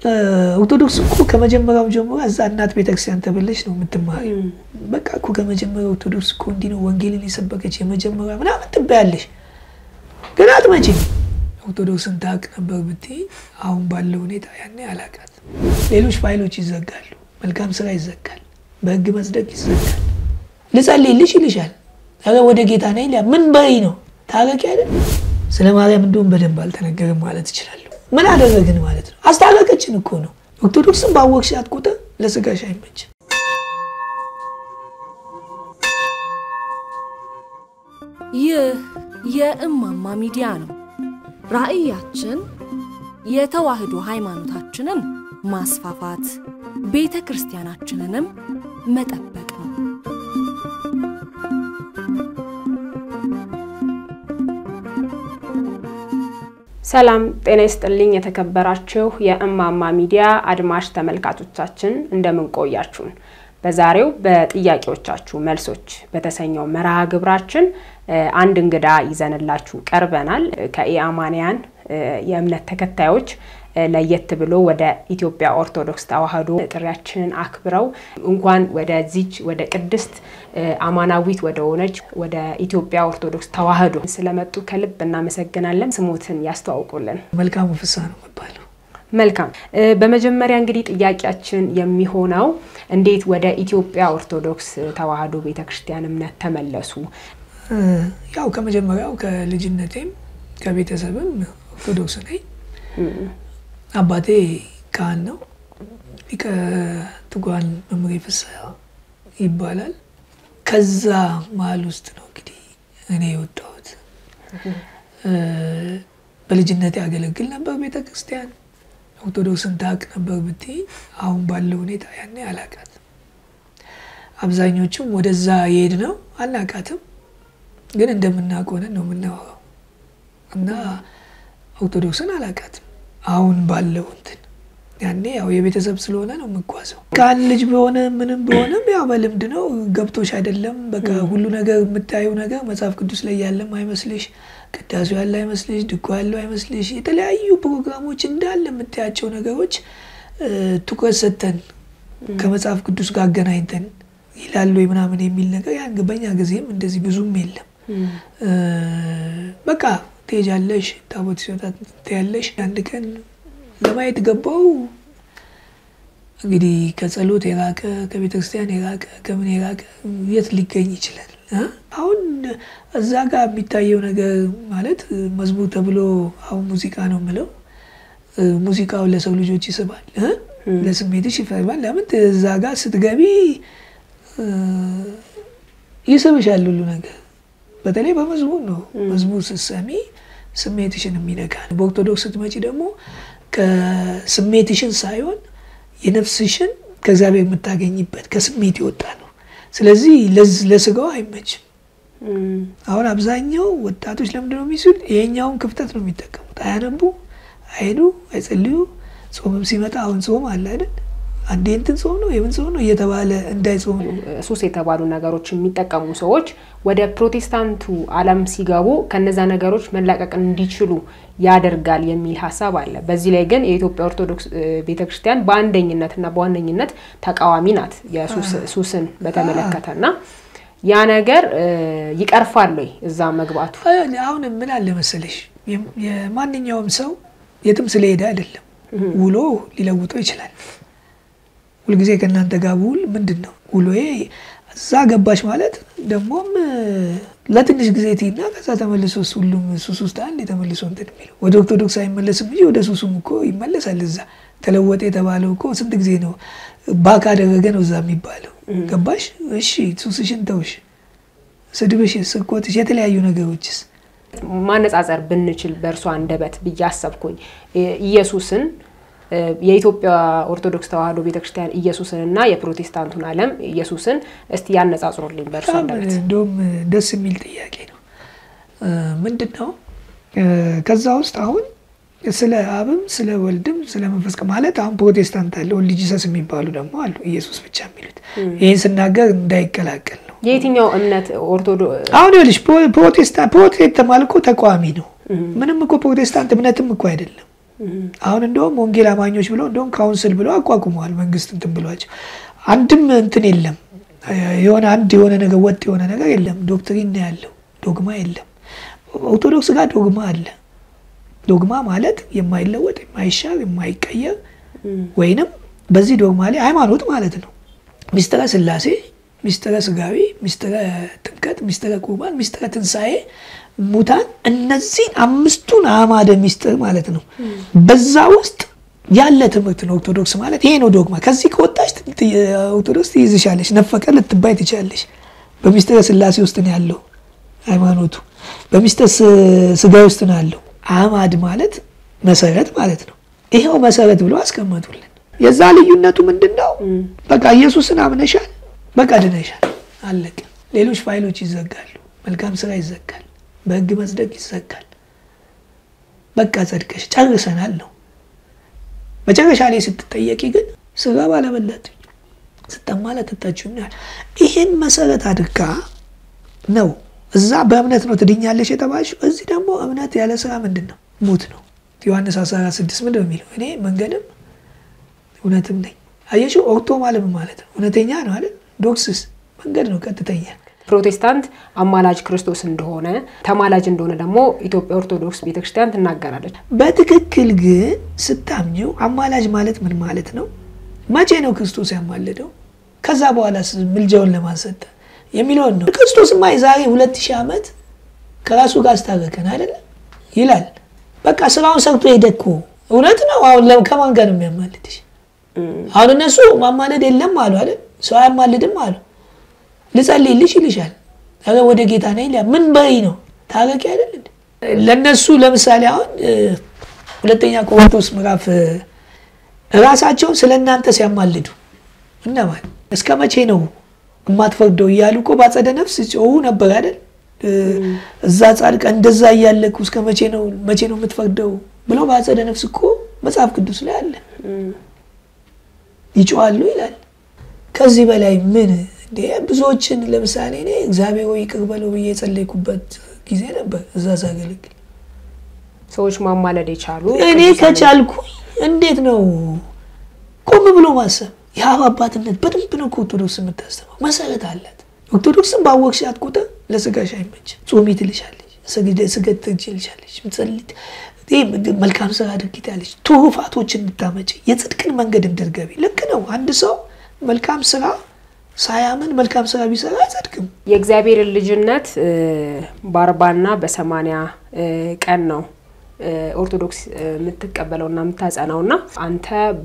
ኦርቶዶክስ እኮ ከመጀመሪያው ጀምሮ እዛ እናት ቤተክርስቲያን ተብለሽ ነው የምትማሪ። በቃ እኮ ከመጀመሪያው ኦርቶዶክስ እኮ እንዲህ ነው ወንጌልን የሰበከች የመጀመሪያ ምናምን ትባያለሽ፣ ግን አትመጪም። ኦርቶዶክስን ታውቅ ነበር ብትይ አሁን ባለው ሁኔታ ያኔ አላውቃት። ሌሎች ፋይሎች ይዘጋሉ፣ መልካም ስራ ይዘጋል፣ በህግ መጽደቅ ይዘጋል። ልጸልይልሽ ይልሻል። ኧረ ወደ ጌታ ነይ ሊያ ምን በይ ነው ታረቂ አይደል? ስለ ማርያም እንደውም በደንብ አልተነገረም ማለት እችላለሁ። ምን አደረግን ማለት ነው? አስታረቀችን እኮ ነው። ኦርቶዶክስን ባወቅሻት ቁጥር ለስጋሽ አይመችም። ይህ የእማማ ሚዲያ ነው። ራዕያችን የተዋህዶ ሃይማኖታችንን ማስፋፋት፣ ቤተ ክርስቲያናችንንም መጠበቅ ነው። ሰላም ጤና ይስጥልኝ። የተከበራችሁ የእማማ ሚዲያ አድማጭ ተመልካቾቻችን እንደምን ቆያችሁን? በዛሬው በጥያቄዎቻችሁ መልሶች በተሰኘው መርሃ ግብራችን አንድ እንግዳ ይዘንላችሁ ቀርበናል። ከኢአማንያን የእምነት ተከታዮች ለየት ብሎ ወደ ኢትዮጵያ ኦርቶዶክስ ተዋህዶ ጥሪያችንን አክብረው እንኳን ወደዚች ወደ ቅድስት አማናዊት ወደ ሆነች ወደ ኢትዮጵያ ኦርቶዶክስ ተዋህዶ ስለመጡ ከልብ እናመሰግናለን። ስሙትን ያስተዋውቁልን። መልካሙ ፍስሐ ነው የሚባለው። መልካም። በመጀመሪያ እንግዲህ ጥያቄያችን የሚሆነው እንዴት ወደ ኢትዮጵያ ኦርቶዶክስ ተዋህዶ ቤተክርስቲያን እምነት ተመለሱ? ያው ከመጀመሪያው ከልጅነቴም ከቤተሰብም ኦርቶዶክስ ነኝ። አባቴ ካህን ነው። ሊቀ ትጉሃን መምህሬ ፍስሐ ይባላል። ከዛ መሀል ውስጥ ነው እንግዲህ እኔ የወጣሁት። በልጅነቴ ያገለግል ነበር ቤተ ክርስቲያን። ኦርቶዶክስን ታውቅ ነበር ብትይ አሁን ባለው ሁኔታ ያኔ አላውቃትም። አብዛኞቹም ወደዛ የሄድ ነው አናውቃትም፣ ግን እንደምናውቅ ሆነን ነው የምናወራው እና ኦርቶዶክስን አላውቃትም አሁን ባለው እንትን ያኔ ያው የቤተሰብ ስለሆነ ነው የምጓዘው። ከአንድ ልጅ በሆነ ምንም በሆነም ያው በልምድ ነው ገብቶሽ አይደለም። በቃ ሁሉ ነገር የምታየው ነገር መጽሐፍ ቅዱስ ላይ ያለም አይመስልሽ፣ ቅዳሴው ያለ አይመስልሽ፣ ድጓ ያለው አይመስልሽ። የተለያዩ ፕሮግራሞች እንዳለ የምታያቸው ነገሮች ትኩረት ሰጥተን ከመጽሐፍ ቅዱስ ጋር አገናኝተን ይላሉ ምናምን የሚል ነገር ያን በኛ ጊዜም እንደዚህ ብዙም የለም። በቃ ትሄጃለሽ፣ ታቦት ሲወጣ ትያለሽ። አንድ ቀን ለማየት ገባው። እንግዲህ ከጸሎት የራቀ ከቤተ ክርስቲያን የራቀ ከምን የራቀ የት ሊገኝ ይችላል? አሁን እዛ ጋር የሚታየው ነገር ማለት መዝሙር ተብሎ አሁን ሙዚቃ ነው የምለው። ሙዚቃው ለሰው ልጆች ይስባል፣ ለስሜትሽ ይፈርባል። ለምን እዛ ጋር ስትገቢ ይስብሻል ሁሉ ነገር። በተለይ በመዝሙር ነው። መዝሙር ስትሰሚ ስሜትሽን የሚነካ ነው። በኦርቶዶክስ ስትመጪ ደግሞ ከስሜትሽን ሳይሆን የነፍስሽን ከእግዚአብሔር የምታገኝበት ከስሜት ይወጣ ነው። ስለዚህ ለስጋው አይመችም። አሁን አብዛኛው ወጣቶች ለምንድን ነው የሚሱል? ይሄኛውን ክፍተት ነው የሚጠቀሙት። አያነቡ፣ አይሄዱ፣ አይጸልዩ። ጾምም ሲመጣ አሁን ጾም አለ አይደል? አንዴ እንትን ጾም ነው የምን ጾም ነው እየተባለ እንዳይጾም ሱስ የተባሉ ነገሮች የሚጠቀሙ ሰዎች ወደ ፕሮቴስታንቱ ዓለም ሲገቡ ከነዛ ነገሮች መላቀቅ እንዲችሉ ያደርጋል የሚል ሀሳብ አለ። በዚህ ላይ ግን የኢትዮጵያ ኦርቶዶክስ ቤተክርስቲያን በአንደኝነትና በዋነኝነት ተቃዋሚ ናት የሱስን በተመለከተ እና ያ ነገር ይቀርፋል ወይ እዛ መግባቱ? አሁን ምን አለ መሰለሽ የማንኛውም ሰው የትም ስለሄደ አይደለም ውሎ ሊለውጠው ይችላል። ሁልጊዜ ከእናንተ ጋር ውል ምንድን ነው ውሎዬ እዛ ገባች ማለት ደግሞም ለትንሽ ጊዜ ትይና ከዛ ተመልሶ ሁሉም ሱስ ውስጥ አንድ የተመልሶ እንትን የሚለው ወደ ኦርቶዶክስ አይመለስም እንጂ ወደ ሱሱም እኮ ይመለሳል። እዛ ተለወጠ የተባለው እኮ ስንት ጊዜ ነው ባክ አደረገ ነው እዛ የሚባለው። ገባሽ? እሺ ሱስሽን ተውሽ፣ ስድብሽ፣ ስርቆትሽ፣ የተለያዩ ነገሮችስ ማነጻጸር ብንችል በእርሷ አንደበት ብዬ አሰብኩኝ ኢየሱስን የኢትዮጵያ ኦርቶዶክስ ተዋህዶ ቤተክርስቲያን ኢየሱስን እና የፕሮቴስታንቱን ዓለም ኢየሱስን እስቲ ያነጻጽሩልኝ በእርሷ አንደበት። እንደውም ደስ የሚል ጥያቄ ነው። ምንድን ነው ከዛ ውስጥ አሁን ስለ አብም ስለ ወልድም ስለ መንፈስ ማለት አሁን ፕሮቴስታንት አለ፣ ወልድ ጂሰስ የሚባሉ ደግሞ አሉ፣ ኢየሱስ ብቻ የሚሉት ይህን ስናገር እንዳይቀላቀል ነው። የየትኛው እምነት ኦርቶዶክስ አሁን ይኸውልሽ ፕሮቴስታንት ፕሮቴስታንት ማለት እኮ ተቃዋሚ ነው። ምንም እኮ ፕሮቴስታንት እምነትም እኮ አይደለም አሁን እንደውም ወንጌል አማኞች ብለው እንደውም ካውንስል ብለው አቋቁመዋል። መንግስት እንትን ብሏቸው አንድም እንትን የለም የሆነ አንድ የሆነ ነገር ወጥ የሆነ ነገር የለም። ዶክትሪን ነው ያለው፣ ዶግማ የለም። ኦርቶዶክስ ጋር ዶግማ አለ። ዶግማ ማለት የማይለወጥ የማይሻር የማይቀየር ወይንም በዚህ ዶግማ ላይ ሃይማኖት ማለት ነው። ሚስጥረ ስላሴ፣ ሚስጥረ ስጋዊ፣ ሚስጥረ ጥምቀት፣ ሚስጥረ ቁርባን፣ ሚስጥረ ትንሣኤ ሙታን እነዚህን አምስቱን አዕማደ ሚስጥር ማለት ነው። በዛ ውስጥ ያለ ትምህርት ነው ኦርቶዶክስ ማለት ይሄ ነው ዶግማ። ከዚህ ከወጣች ኦርቶዶክስ ትይዝሻለች፣ ነፈቀ ልትባይ ትችላለች። በሚስጥረ ስላሴ ውስጥ ነው ያለው ሃይማኖቱ፣ በሚስጥረ ስጋዊ ውስጥ ነው ያለው። አዕማድ ማለት መሰረት ማለት ነው። ይሄው መሰረት ብሎ አስቀመጡልን። የዛ ልዩነቱ ምንድን ነው? በቃ ኢየሱስን አምነሻል፣ በቃ ድነሻል፣ አለቀ። ሌሎች ፋይሎች ይዘጋሉ፣ መልካም ስራ ይዘጋል፣ በህግ መጽደቅ ይዘጋል። በቃ ጸድቀሽ ጨርሰናል ነው። መጨረሻ ላይ ስትጠየቂ ግን ስጋ ባለበላት ስጠማ ለጠጣችሁኛል። ይህን መሰረት አድርጋ ነው እዛ በእምነት ነው ትድኛለሽ የተባልሽው። እዚህ ደግሞ እምነት ያለ ስራ ምንድን ነው? ሙት ነው። ዮሐንስ 14 ምንድን ነው የሚለው? እኔ መንገድም እውነትም ነኝ። አየሽው? ኦርቶ ማለት ማለት ነው እውነተኛ ነው አይደል? ዶክስስ መንገድ ነው ቀጥተኛ ፕሮቴስታንት አማላጅ ክርስቶስ እንደሆነ ተማላጅ እንደሆነ ደግሞ ኢትዮጵያ ኦርቶዶክስ ቤተክርስቲያን ትናገራለች። በትክክል ግን ስታምኚው አማላጅ ማለት ምን ማለት ነው? መቼ ነው ክርስቶስ ያማልደው? ከዛ በኋላ ምልጃውን ለማሰጠ የሚለውን ነው። ክርስቶስማ የዛሬ ሁለት ሺህ ዓመት ከራሱ ጋር አስታረቀን አይደለም ይላል። በቃ ስራውን ሰርቶ ሄደ እኮ እውነት ነው። አሁን ከማን ጋር ነው የሚያማልድሽ? አሁን እነሱ ማማለድ የለም አሉ አይደል? ሰው አያማልድም አሉ ልጸልይልሽ ይልሻል። ኧረ ወደ ጌታ ነኝ ይላል። ምን በይ ነው ታረቂ አይደል? ለነሱ ለምሳሌ አሁን ሁለተኛ ቆሮንቶስ ምዕራፍ እራሳቸውን ስለ እናንተ ሲያማልዱ እነማን እስከ መቼ ነው የማትፈርደው እያሉ እኮ ባጸደ ነፍስ ጮሁ ነበር አይደል? እዛ ጻድቃ እንደዛ እያለኩ እስከ መቼ ነው መቼ ነው የምትፈርደው ብለው ባጸደ ነፍስ እኮ መጽሐፍ ቅዱስ ላይ አለ። ይጮዋሉ ይላል። ከዚህ በላይ ምን ብዙዎችን ለምሳሌ እኔ እግዚአብሔር ሆይ ይቅር በለው ብዬ የጸለይኩበት ጊዜ ነበር እዛ ሳገለግል። ሰዎች ማማለድ የቻሉ እኔ ከቻልኩ እንዴት ነው ቆም ብሎ ማሰብ። የአብ አባትነት በደንብ ነው ከኦርቶዶክስ የምታስተማው መሰረት አላት። ኦርቶዶክስን ባወቅሻት ቁጥር ለስጋሽ አይመችም። ጾሚ ትልሻለች፣ ስገድ ትልሻለች፣ መልካም ስራ አድርጊ ትያለች፣ ትሩፋቶችን እንድታመጭ የጽድቅን መንገድ እንድትገቢ። ልክ ነው። አንድ ሰው መልካም ስራ ሳያምን መልካም ስራ ቢሰራ አይጸድቅም። የእግዚአብሔርን ልጅነት በአርባና በሰማንያ ቀን ነው ኦርቶዶክስ የምትቀበለውና የምታጸናውና አንተ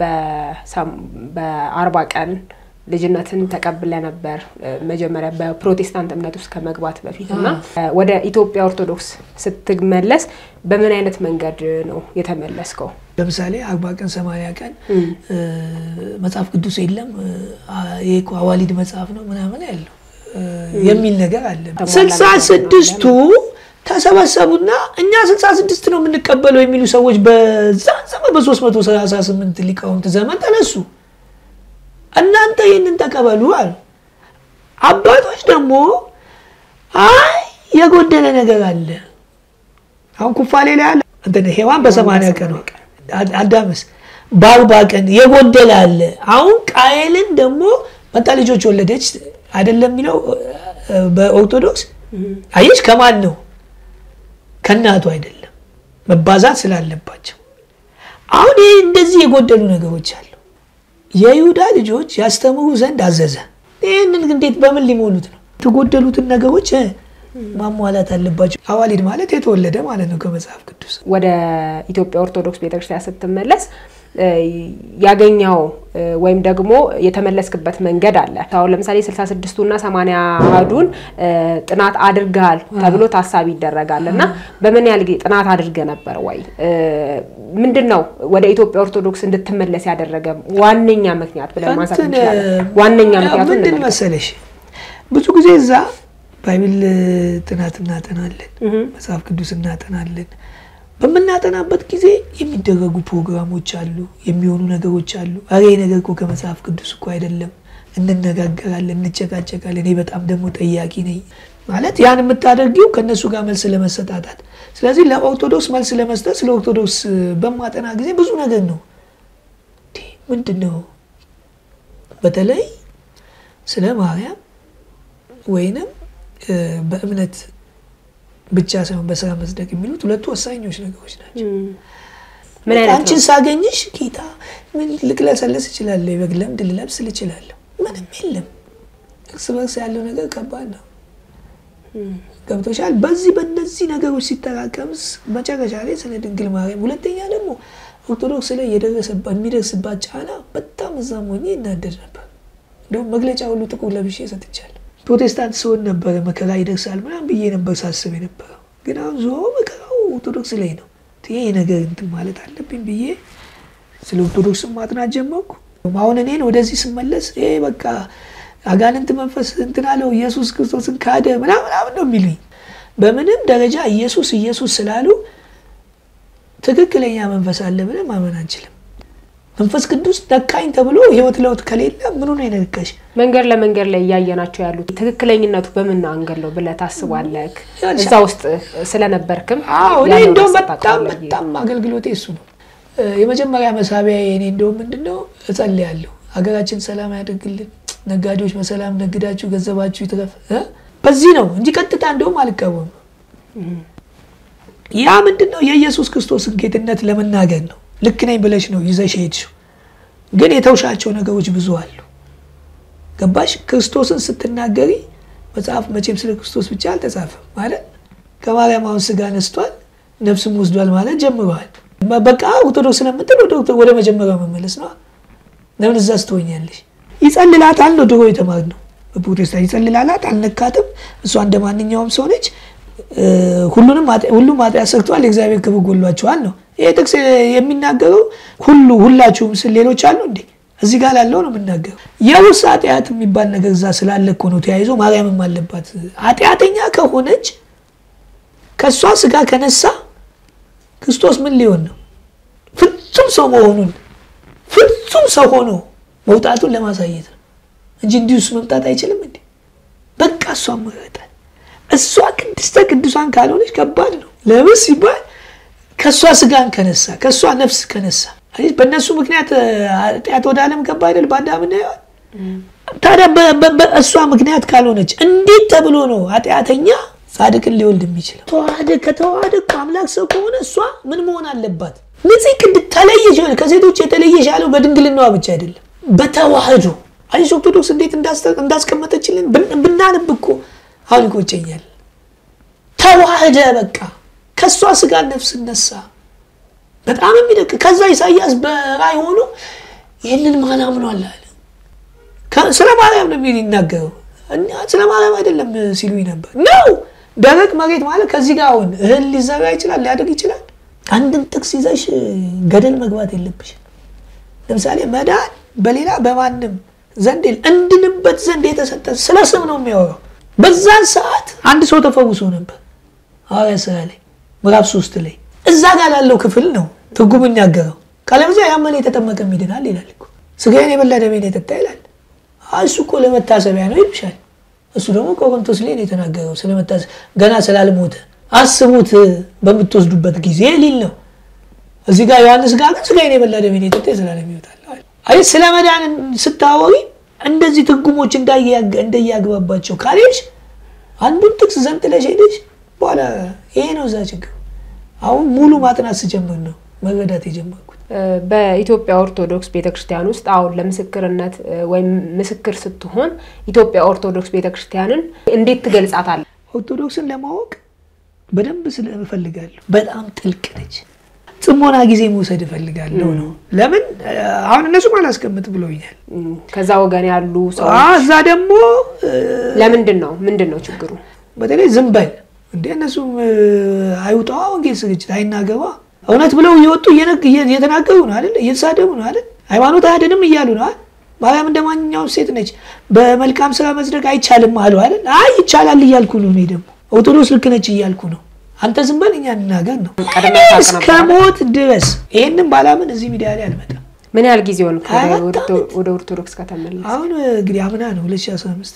በአርባ ቀን ልጅነትን ተቀብለ ነበር መጀመሪያ በፕሮቴስታንት እምነት ውስጥ ከመግባት በፊት እና ወደ ኢትዮጵያ ኦርቶዶክስ ስትመለስ በምን አይነት መንገድ ነው የተመለስከው? ለምሳሌ አርባ ቀን ሰማንያ ቀን መጽሐፍ ቅዱስ የለም ይሄ እኮ አዋሊድ መጽሐፍ ነው ምናምን ያለው የሚል ነገር አለ። ስልሳ ስድስቱ ተሰበሰቡና እኛ ስልሳ ስድስት ነው የምንቀበለው የሚሉ ሰዎች በዛን ዘመን በሶስት መቶ ሰላሳ ስምንት ሊቃውንት ዘመን ተነሱ። እናንተ ይህንን ተቀበሉ አሉ። አባቶች ደግሞ አይ የጎደለ ነገር አለ። አሁን ኩፋሌ ላይ አለ እንትን ሔዋን በሰማንያ ቀን አዳምስ በአርባ ቀን የጎደለ አለ። አሁን ቃየልን ደግሞ መጣ ልጆች ወለደች አይደለም የሚለው በኦርቶዶክስ አየች። ከማን ነው? ከእናቱ አይደለም፣ መባዛት ስላለባቸው። አሁን ይህ እንደዚህ የጎደሉ ነገሮች አሉ። የይሁዳ ልጆች ያስተምሩ ዘንድ አዘዘ። ይህንን እንዴት በምን ሊሞሉት ነው? የተጎደሉትን ነገሮች ማሟላት አለባቸው። አዋሊድ ማለት የተወለደ ማለት ነው ከመጽሐፍ ቅዱስ። ወደ ኢትዮጵያ ኦርቶዶክስ ቤተክርስቲያን ስትመለስ ያገኘው ወይም ደግሞ የተመለስክበት መንገድ አለ። አሁን ለምሳሌ ስልሳ ስድስቱና ሰማንያ አሐዱን ጥናት አድርገሃል ተብሎ ታሳቢ ይደረጋል እና በምን ያህል ጊዜ ጥናት አድርገ ነበር ወይ? ምንድን ነው ወደ ኢትዮጵያ ኦርቶዶክስ እንድትመለስ ያደረገ ዋነኛ ምክንያት ብለን ማንሳት እንችላለን? ዋነኛ ምክንያቱ ምንድን መሰለሽ? ብዙ ጊዜ እዛ ባይብል ጥናት እናጠናለን፣ መጽሐፍ ቅዱስ እናጠናለን። በምናጠናበት ጊዜ የሚደረጉ ፕሮግራሞች አሉ፣ የሚሆኑ ነገሮች አሉ። አረ ነገር እኮ ከመጽሐፍ ቅዱስ እኮ አይደለም። እንነጋገራለን፣ እንጨቃጨቃለን። እኔ በጣም ደግሞ ጠያቂ ነኝ። ማለት ያን የምታደርጊው ከእነሱ ጋር መልስ ለመሰጣጣት። ስለዚህ ለኦርቶዶክስ መልስ ለመስጠት ስለ ኦርቶዶክስ በማጠና ጊዜ ብዙ ነገር ነው ምንድን ነው በተለይ ስለ ማርያም ወይንም በእምነት ብቻ ሳይሆን በስራ መጽደቅ የሚሉት ሁለቱ ወሳኞች ነገሮች ናቸው። ምን አይነት አንቺን ሳገኝሽ ጌታ ምን ልቅለሰለስ እችላለሁ፣ የበግ ለምድ ልለብስ እችላለሁ። ምንም የለም። እርስ በርስ ያለው ነገር ከባድ ነው። ገብቶሻል። በዚህ በእነዚህ ነገሮች ሲጠራቀምስ መጨረሻ ላይ ስለ ድንግል ማርያም፣ ሁለተኛ ደግሞ ኦርቶዶክስ ላይ የሚደርስባት ጫና በጣም እዛም ሆኜ ይናደድ ነበር። እንዲሁም መግለጫ ሁሉ ጥቁር ለብሼ ሰጥቻለሁ። ፕሮቴስታንት ስሆን ነበረ መከራ ይደርሳል ምናምን ብዬ ነበር ሳስብ የነበረው። ግን አሁን ዞሮ መከራው ኦርቶዶክስ ላይ ነው። ይሄ ነገር እንትን ማለት አለብኝ ብዬ ስለ ኦርቶዶክስን ማጥናት ጀመርኩ። አሁን እኔን ወደዚህ ስመለስ ይሄ በቃ አጋንንት መንፈስ እንትን አለው ኢየሱስ ክርስቶስን ካደ ምናምን ምናምን ነው የሚሉኝ። በምንም ደረጃ ኢየሱስ ኢየሱስ ስላሉ ትክክለኛ መንፈስ አለ ብለን ማመን አንችልም። መንፈስ ቅዱስ ነካኝ ተብሎ ህይወት ለውጥ ከሌለ ምኑ ነው የነካሽ? መንገድ ለመንገድ ላይ እያየናቸው ያሉት ትክክለኝነቱ በምን አንገል ነው ብለህ ታስባለህ? እዛ ውስጥ ስለነበርክም አዎ እኔ እንደውም በጣም በጣም አገልግሎቴ እሱ ነው። የመጀመሪያ መሳቢያ እኔ እንደውም ምንድን ነው እጸልያለሁ፣ ሀገራችን ሰላም ያደርግልን፣ ነጋዴዎች በሰላም ነግዳችሁ ገንዘባችሁ ይትረፍ። በዚህ ነው እንጂ ቀጥታ እንደውም አልቃወምም። ያ ምንድን ነው የኢየሱስ ክርስቶስን ጌትነት ለመናገር ነው። ልክ ነኝ ብለሽ ነው ይዘሽ ሄድሽው። ግን የተውሻቸው ነገሮች ብዙ አሉ። ገባሽ? ክርስቶስን ስትናገሪ መጽሐፍ መቼም ስለ ክርስቶስ ብቻ አልተጻፈም ማለት ከማርያም አሁን ስጋ ነስቷል ነፍስም ወስዷል ማለት ጀምረዋል። በቃ ኦርቶዶክስ ስለምትል ወደ መጀመሪያው መመለስ ነው። ለምን እዛ ስትሆኛለሽ? ይጸልላታል ነው ድሮ የተማርነው በፕሮቴስታንት ይጸልላላት፣ አልነካትም። እሷ እንደ ማንኛውም ሰው ነች። ሁሉንም ሁሉም ኃጢአት ሰርተዋል የእግዚአብሔር ክብር ጎሏቸዋል ነው ይሄ ጥቅስ የሚናገረው። ሁሉ ሁላችሁም ስል ሌሎች አሉ እንዴ? እዚህ ጋር ላለው ነው የምናገረው። የውርስ ኃጢአት የሚባል ነገር እዛ ስላለ እኮ ነው ተያይዞ ማርያምም አለባት። ኃጢአተኛ ከሆነች ከእሷ ስጋ ከነሳ ክርስቶስ ምን ሊሆን ነው? ፍጹም ሰው መሆኑን ፍጹም ሰው ሆኖ መውጣቱን ለማሳየት ነው እንጂ እንዲሁስ መምጣት አይችልም እንዴ? በቃ እሷ መረጣል። እሷ ቅድስተ ቅዱሳን ካልሆነች ከባድ ነው። ለምን ሲባል ከእሷ ስጋን ከነሳ ከእሷ ነፍስ ከነሳ በእነሱ ምክንያት ኃጢአት ወደ ዓለም ገባ አይደል? በአዳምና ሔዋን ታዲያ በእሷ ምክንያት ካልሆነች እንዴት ተብሎ ነው ኃጢአተኛ ጻድቅን ሊወልድ የሚችለው? ተዋህደ ከተዋህደ እኮ አምላክ ሰው ከሆነ እሷ ምን መሆን አለባት? ንጽህ ቅድ ተለየች ሆነ ከሴቶች የተለየሽ ያለው በድንግልናዋ ብቻ አይደለም በተዋህዶ አይሽ ኦርቶዶክስ እንዴት እንዳስቀመጠችልን ብናንብ እኮ አሁን ይቆጨኛል። ተዋህደ በቃ ከእሷ ስጋ ነፍስ ነሳ። በጣም የሚደቅ ከዛ ኢሳያስ በራእይ ሆኖ ይህንን ማን አምኗል አለ። ስለ ማርያም ነው የሚናገረው ስለ ማርያም አይደለም ሲሉኝ ነበር ነው። ደረቅ መሬት ማለት ከዚህ ጋር አሁን እህል ሊዘራ ይችላል፣ ሊያደግ ይችላል። አንድን ጥቅስ ይዘሽ ገደል መግባት የለብሽ። ለምሳሌ መዳን በሌላ በማንም ዘንድ እንድንበት ዘንድ የተሰጠ ስለ ስም ነው የሚያወራው። በዛን ሰዓት አንድ ሰው ተፈውሶ ነበር ሐዋርያት ሥራ ላይ ምዕራፍ ሶስት ላይ እዛ ጋር ላለው ክፍል ነው ትርጉም የሚናገረው። ካለበዚያ ያመነ የተጠመቀ ይድናል ይላል እኮ። ስጋዬን የበላ ደሜን የጠጣ ይላል። እሱ እኮ ለመታሰቢያ ነው ይልሻል። እሱ ደግሞ ቆሮንቶስ ላይ ነው የተናገረው ስለመታሰብ ገና ስላልሞተ አስቡት በምትወስዱበት ጊዜ ሊል ነው። እዚህ ጋር ዮሐንስ ጋር ግን ስጋዬን የበላ ደሜን የጠጣ የዘላለም ሕይወት አለው። አይ ስለ መዳን ስታወሪ እንደዚህ ትርጉሞች እንደያግባባቸው ካልሄድሽ አንዱን ጥቅስ ዘንጥለሽ ሄደሽ በኋላ ይሄ ነው እዛ ችግር። አሁን ሙሉ ማጥናት ስጀምር ነው መረዳት የጀመርኩት። በኢትዮጵያ ኦርቶዶክስ ቤተክርስቲያን ውስጥ አሁን ለምስክርነት ወይም ምስክር ስትሆን ኢትዮጵያ ኦርቶዶክስ ቤተክርስቲያንን እንዴት ትገልጻታለህ? ኦርቶዶክስን ለማወቅ በደንብ ስለ እፈልጋለሁ። በጣም ጥልቅ ነች። ጽሞና ጊዜ መውሰድ እፈልጋለሁ ነው። ለምን አሁን እነሱም አላስቀምጥ ብሎኛል። ከዛ ወገን ያሉ ሰው እዛ ደግሞ ለምንድን ነው ምንድን ነው ችግሩ? በተለይ ዝም በል እንደ እነሱም አይውጣዋ ወንጌል ስርጭት አይናገባ እውነት ብለው እየወጡ እየተናገሩ ነው አይደል? እየተሳደቡ ነው አይደል? ሃይማኖት አያድንም እያሉ ነው አይደል? ማርያም እንደ ማንኛውም ሴት ነች። በመልካም ስራ መጽደቅ አይቻልም አሉ አይደል? አይ ይቻላል እያልኩ ነው። እኔ ደግሞ ኦርቶዶክስ ልክ ነች እያልኩ ነው። አንተ ዝም በል እኛ እንናገር ነው እስከ ሞት ድረስ። ይሄንን ባላምን እዚህ ሚዲያ ላይ አልመጣም። ምን ያህል ጊዜ ሆን ወደ ኦርቶዶክስ ከተመለስ? አሁን እንግዲህ አምና ነው 2015 ላይ ነው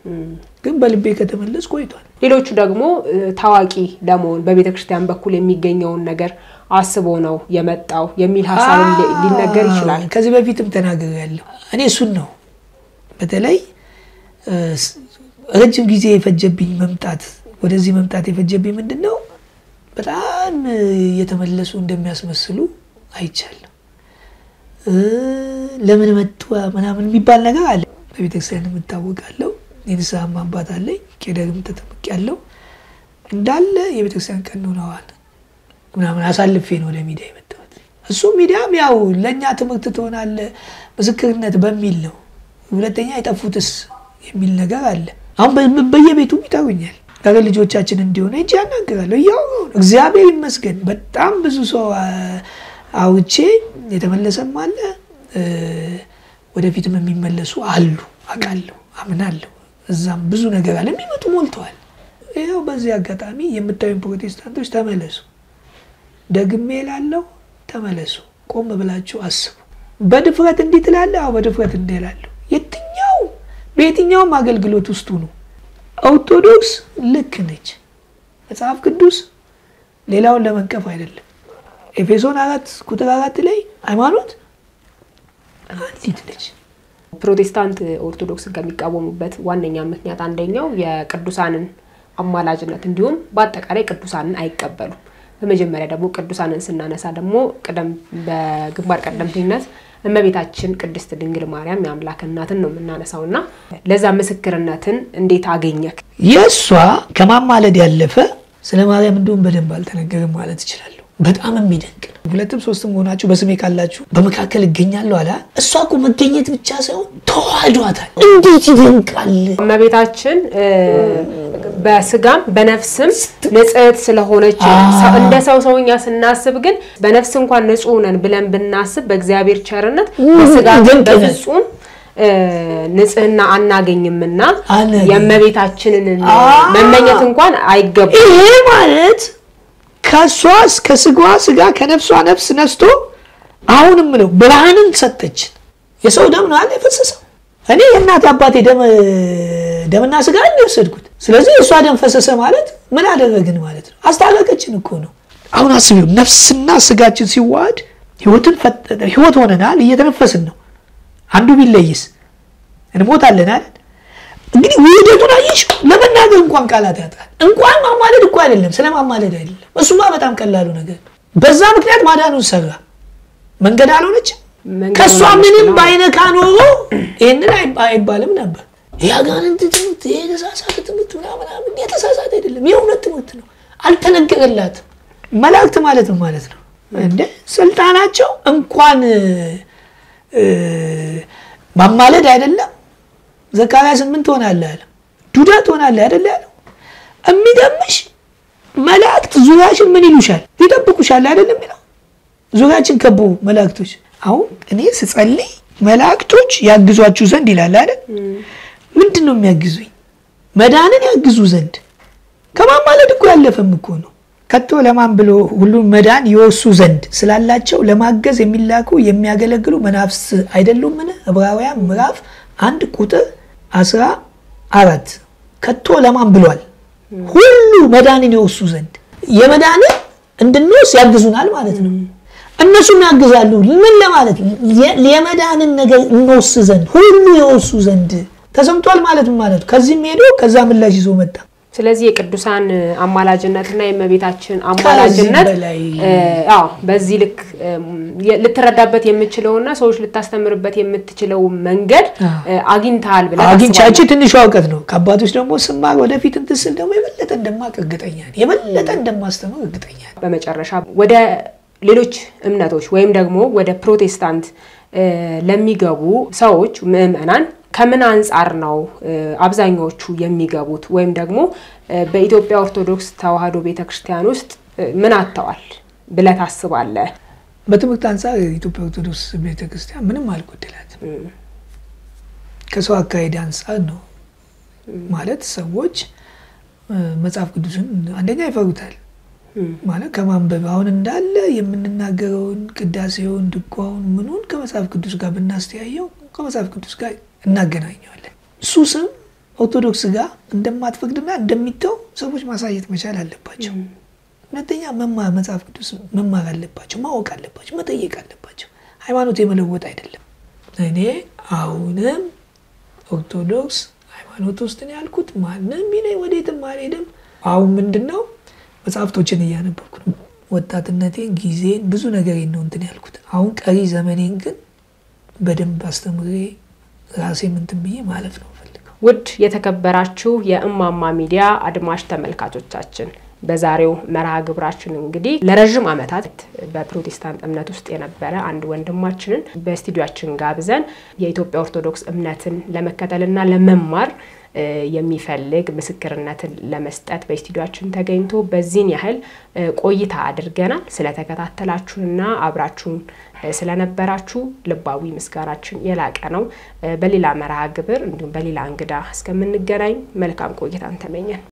ግን በልቤ ከተመለስ ቆይቷል። ሌሎቹ ደግሞ እ፣ ታዋቂ ለመሆን በቤተ ክርስቲያን በኩል የሚገኘውን ነገር አስቦ ነው የመጣው የሚል ሀሳብም ሊ- ሊነገር ይችላል። ከዚህ በፊትም ተናገር ያለው እኔ እሱን ነው። በተለይ እ፣ ስ- ረጅም ጊዜ የፈጀብኝ መምጣት ወደዚህ መምጣት የፈጀብኝ ምንድን ነው፣ በጣም እ፣ የተመለሱ እንደሚያስመስሉ አይቻለሁ። እ፣ ለምን መጡ ምናምን የሚባል ነገር አለ። በቤተክርስቲያን የምታወቃለው የንስሐም አባት አለኝ። ቄደርም ተጠምቅ ያለው እንዳለ የቤተክርስቲያን ቀኖናዋን ምናምን አሳልፌ ነው ወደ ሚዲያ የመጣሁት። እሱ ሚዲያም ያው ለእኛ ትምህርት ትሆናለ ምስክርነት በሚል ነው። ሁለተኛ የጠፉትስ የሚል ነገር አለ። አሁን በ- በየቤቱም ይጠሩኛል። ኧረ ልጆቻችን እንዲሆነ እጅ ያናግራለሁ። እያወራሁ ነው። እግዚአብሔር ይመስገን በጣም ብዙ ሰው አ- አውቼ የተመለሰም አለ እ፣ ወደፊትም የሚመለሱ አሉ። አውቃለሁ፣ አምናለሁ። እዛም ብዙ ነገር አለ። የሚመጡ ሞልተዋል። ይኸው በዚህ አጋጣሚ የምታዩን ፕሮቴስታንቶች ተመለሱ። ደግሜ እላለሁ ተመለሱ። ቆም ብላችሁ አስቡ። በድፍረት እንዲህ ትላለህ? አዎ በድፍረት እንዲህ እላለሁ። የትኛው በየትኛውም አገልግሎት ውስጡ ነው። ኦርቶዶክስ ልክ ነች። መጽሐፍ ቅዱስ ሌላውን ለመንቀፍ አይደለም። ኤፌሶን አራት ቁጥር አራት ላይ ሃይማኖት አንዲት ነች። ፕሮቴስታንት ኦርቶዶክስን ከሚቃወሙበት ዋነኛ ምክንያት አንደኛው የቅዱሳንን አማላጅነት እንዲሁም በአጠቃላይ ቅዱሳንን አይቀበሉም። በመጀመሪያ ደግሞ ቅዱሳንን ስናነሳ ደግሞ ቅደም በግንባር ቀደምተኝነት እመቤታችን ቅድስት ድንግል ማርያም የአምላክ እናትን ነው የምናነሳው እና ለዛ ምስክርነትን እንዴት አገኘክ? የእሷ ከማማለድ ያለፈ ስለ ማርያም እንዲሁም በደንብ አልተነገርም ማለት እችላለሁ። በጣም የሚደንቅ ነው። ሁለትም ሶስትም ሆናችሁ በስሜ ካላችሁ በመካከል እገኛለሁ አለ። እሷ እኮ መገኘት ብቻ ሳይሆን ተዋህዷታል። እንዴት ይደንቃል! እመቤታችን እ፣ በስጋም በነፍስም ንጽሕት ስለሆነች ሰው- እንደ ሰው ሰውኛ ስናስብ ግን በነፍስ እንኳን ንጹሕ ነን ብለን ብናስብ በእግዚአብሔር ቸርነት በስጋ ግን ድንቅ ነን። በፍጹም እ፣ ንጽሕና አናገኝምና አናገኝም። የእመቤታችንን አ- መመኘት እንኳን አይገባም። ይሄ ማለት ከእሷ ከስጋዋ ስጋ ከነፍሷ ነፍስ ነስቶ አሁንም ነው ብርሃንን ሰጠችን። የሰው ደም ነው አለ የፈሰሰው። እኔ የእናት አባቴ ደም ደምና ስጋ ነው የወሰድኩት። ስለዚህ የእሷ ደም ፈሰሰ ማለት ምን አደረግን ማለት ነው? አስታረቀችን እኮ ነው። አሁን አስቢው፣ ነፍስና ስጋችን ሲዋሃድ ህይወትን ፈጠረ። ህይወት ሆነናል፣ እየተነፈስን ነው። አንዱ ቢለይስ እንሞታለን አይደል? እንግዲህ ውህደቱን አየሽ። ለመናገር እንኳን ቃላት ያጥራል። እንኳን ማማለድ እኮ አይደለም፣ ስለ ማማለድ አይደለም። እሱማ በጣም ቀላሉ ነገር። በዛ ምክንያት ማዳኑን ሰራ። መንገድ አልሆነችም። መንገድ ከእሷ ሆናለች ምንም ነው። ባይነካ ኖሮ ይህንን አይ- አይባልም ነበር። የአጋንንት ትምህርት፣ ይሄ የተሳሳተ ትምህርት ምናምን ምናምን የተሳሳተ አይደለም፣ የእውነት ትምህርት ነው። አልተነገረላትም። መላእክት ማለት ነው ማለት ነው እንደ ስልጣናቸው እንኳን እ፣ ማማለድ አይደለም ዘካርያስ ምን ትሆናለህ አለ። ዱዳ ትሆናለህ አይደለ ያለው። የሚገርምሽ መላእክት ዙሪያሽን ምን ይሉሻል? ይጠብቁሻል አይደለም የሚለው ዙሪያችን ከቡ መላእክቶች። አሁን እኔ ስጸልይ መላእክቶች ያግዟችሁ ዘንድ ይላል አይደል? ምንድን ነው የሚያግዙኝ? መዳንን ያግዙ ዘንድ ከማማለድ እኮ ያለፈም እኮ ነው። ከቶ ለማን ብሎ ሁሉም መዳን ይወርሱ ዘንድ ስላላቸው ለማገዝ የሚላኩ የሚያገለግሉ መናፍስት አይደሉምን? ዕብራውያን ምዕራፍ አንድ ቁጥር አስራ አራት ከቶ ለማን ብሏል? ሁሉ መዳንን ይወርሱ ዘንድ የመዳንን እንድንወርስ ያግዙናል ማለት ነው። እነሱም ያግዛሉ። ምን ለማለት የ- የመዳንን ነገር እንወርስ ዘንድ ሁሉ የወርሱ ዘንድ ተሰምቷል ማለት ምን ማለት ነው? ከዚህም ሄዶ ከዛ ምላሽ ይዞ መጣ። ስለዚህ የቅዱሳን አማላጅነትና የእመቤታችን አማላጅነት በላይ እ፣ አዎ በዚህ ልክ እም፣ የ- ልትረዳበት የምችለውና ሰዎች ልታስተምርበት የምትችለው መንገድ እ፣ አግኝተሃል ብለህ አግኝቻች ታስባለህ? ትንሿ እውቀት ነው። ከአባቶች ደግሞ ስማር ወደፊት እንትን ስል ደግሞ የበለጠ እንደማቅ እርግጠኛ ነኝ። የበለጠ እንደማስተምር እርግጠኛ ነኝ። በመጨረሻ ወደ ሌሎች እምነቶች ወይም ደግሞ ወደ ፕሮቴስታንት እ፣ ለሚገቡ ሰዎች ምዕመናን ከምን አንጻር ነው እ፣ አብዛኛዎቹ የሚገቡት ወይም ደግሞ እ፣ በኢትዮጵያ ኦርቶዶክስ ተዋሕዶ ቤተክርስቲያን ውስጥ እ፣ ምን አጥተዋል ብለህ ታስባለህ? በትምህርት አንጻር የኢትዮጵያ ኦርቶዶክስ ቤተክርስቲያን ምንም አልጎደላትም። ከሰው አካሄድ አንጻር ነው ማለት ሰዎች እ፣ መጽሐፍ ቅዱስን አንደኛ ይፈሩታል ማለት ከማንበብ አሁን እንዳለ የምንናገረውን ቅዳሴውን፣ ድጓውን፣ ምኑን ከመጽሐፍ ቅዱስ ጋር ብናስተያየው ከመጽሐፍ ቅዱስ ጋር እናገናኘዋለን። ሱስም ኦርቶዶክስ ጋር እንደማትፈቅድና እንደሚተው ሰዎች ማሳየት መቻል አለባቸው። ሁለተኛ መማር መጽሐፍ ቅዱስ መማር አለባቸው፣ ማወቅ አለባቸው፣ መጠየቅ አለባቸው። ሃይማኖት የመለወጥ አይደለም። እኔ አሁንም ኦርቶዶክስ ሃይማኖት ውስጥ ነው ያልኩት። ማንም ቢለኝ ወዴትም አልሄድም። አሁን ምንድን ነው መጽሐፍቶችን እያነበብኩ ነው። ወጣትነቴን፣ ጊዜን፣ ብዙ ነገሬን ነው እንትን ያልኩት። አሁን ቀሪ ዘመኔን ግን በደንብ አስተምሬ ራሴ ምንትን ብዬ ማለፍ ነው ፈልገው። ውድ የተከበራችሁ የእማማ ሚዲያ አድማጭ ተመልካቾቻችን በዛሬው መርሃ ግብራችን እንግዲህ ለረዥም ዓመታት በፕሮቴስታንት እምነት ውስጥ የነበረ አንድ ወንድማችንን በስቱዲያችን ጋብዘን የኢትዮጵያ ኦርቶዶክስ እምነትን ለመከተልና ለመማር የሚፈልግ ምስክርነትን ለመስጠት በስቱዲያችን ተገኝቶ በዚህን ያህል ቆይታ አድርገናል። ስለተከታተላችሁንና አብራችሁን ስለነበራችሁ ልባዊ ምስጋናችን የላቀ ነው። በሌላ መርሃ ግብር እንዲሁም በሌላ እንግዳ እስከምንገናኝ መልካም ቆይታን ተመኘን።